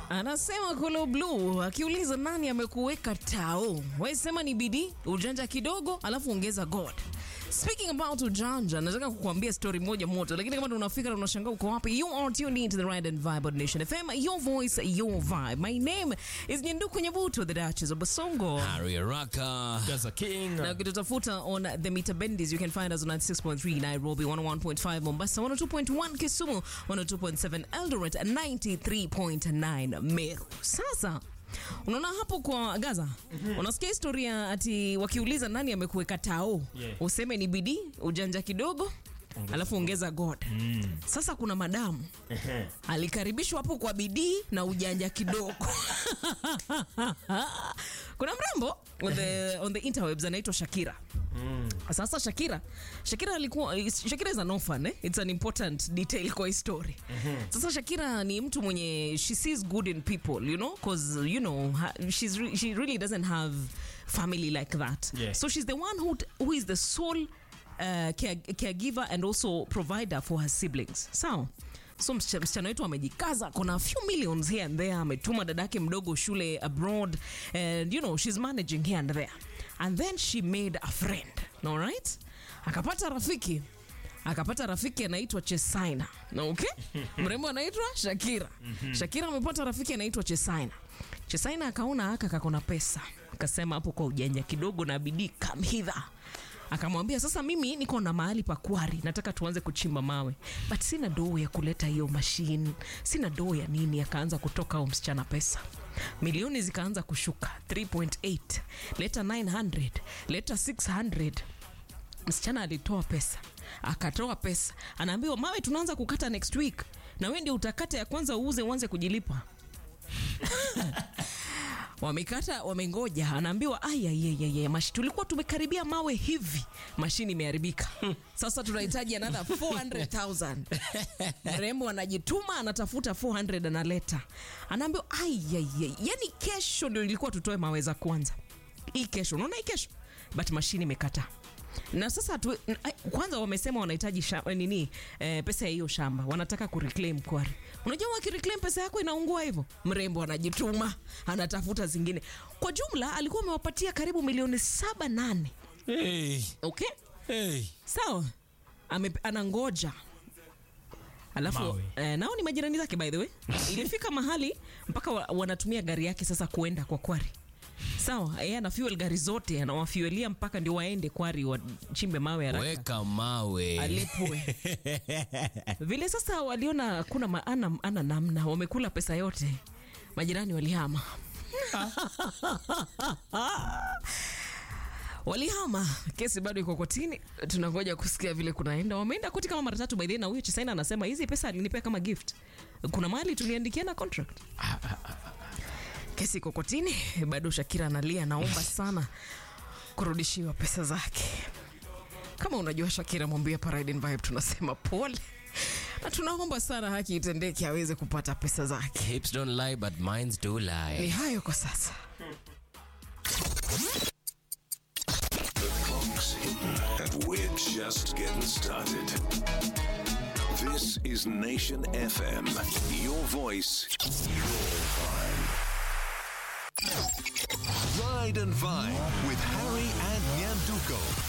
Anasema Kolo Blue akiuliza nani amekuweka tao, wewe sema ni bidii, ujanja kidogo, alafu ongeza God. Speaking about ujanja, nataka kukuambia story moja moto, lakini kama unafika na unashangaa uko wapi, you are tuned into the Ride and Vibe on Nation FM, your voice, your vibe. My name is Nyenduku Nyabuto, the Duchess of Basongo. Harry Araka. Gaza King. Na ukitutafuta on the meter bendis, you can find us on 96.3 Nairobi, 101.5 Mombasa, 102.1 Kisumu, 102.7 Eldoret, 93.9 Meru. Sasa unaona hapo kwa Gaza, unasikia historia ati wakiuliza nani amekuweka tao, Yeah. useme ni bidii, ujanja kidogo alafu ongeza God. Sasa kuna madamu alikaribishwa hapo kwa bidii na ujanja kidogo. kuna mrembo on the, on the interwebs anaitwa Shakira. Sasa Shakira, Shakira alikuwa Shakira is an orphan, eh? It's an important detail kwa hii story. Sasa Shakira ni mtu mwenye she sees good in people, you know, cause you know ha, she's re, she really doesn't have family like that. Yeah. So she's the one who who is the sole uh, care, caregiver and also provider for her siblings. Sawa. So msichana msichana wetu amejikaza, kuna a few millions here and there, ametuma dadake mdogo shule abroad and you know she's managing here and there. And then she made a friend, all right? Akapata rafiki akapata rafiki anaitwa Chesaina na okay? mrembo anaitwa Shakira. Shakira amepata rafiki anaitwa Chesaina. Chesaina akaona aka kakona pesa, akasema hapo kwa ujanja kidogo na bidii, come hither akamwambia sasa, mimi niko na mahali pa kwari, nataka tuanze kuchimba mawe, but sina doo ya kuleta hiyo mashine, sina doo ya nini. Akaanza kutoka huyo msichana pesa, milioni zikaanza kushuka 3.8 leta 900 leta 600 msichana alitoa pesa akatoa pesa, anaambiwa mawe tunaanza kukata next week, na wewe ndio utakata ya kwanza uuze uanze kujilipa. Wamekata, wamengoja, anaambiwa ayayayaya, mashi tulikuwa tumekaribia mawe hivi, mashini imeharibika. Sasa tunahitaji another 400,000. Mrembo anajituma, anatafuta 400 analeta, anaambiwa ayayay, yani kesho ndio ilikuwa tutoe mawe za kwanza, hii kesho, unaona hii kesho, but mashini imekataa na sasa tu, kwanza wamesema wanahitaji sha- nini eh, pesa ya hiyo shamba wanataka kureclaim kwari. Unajua wakireclaim pesa yako inaungua hivyo, mrembo anajituma anatafuta zingine. Kwa jumla alikuwa amewapatia karibu milioni saba nane. Hey, Okay, hey. sawa, Ame, anangoja alafu Mawe. eh, nao ni majirani zake by the way. Ilifika mahali mpaka wa, wanatumia gari yake sasa kuenda kwa kwari sawa, yeye ana fuel gari zote anawafuelia mpaka ndio waende kwari wachimbe mawe haraka Weka mawe. alipwe vile. Sasa waliona kuna maana ana namna, wamekula pesa yote, majirani walihama walihama. Kesi bado iko kotini, tunangoja kusikia vile kunaenda. Wameenda koti kama mara tatu by the way, na huyo Chisaina anasema hizi pesa alinipea kama gift, kuna mahali tuliandikiana contract. Kesi iko kotini bado, Shakira analia, naomba sana kurudishiwa pesa zake. Kama unajua Shakira, mwambie Parade and Vibe tunasema pole na tunaomba sana haki itendeke, aweze kupata pesa zake. Hips don't lie, but minds do Ni lie. hayo kwa sasa. Clock's hitting, and we're just getting started. This is Nation FM. Your voice, your vibe. Ride and Vibe with Harry and Nyanduko.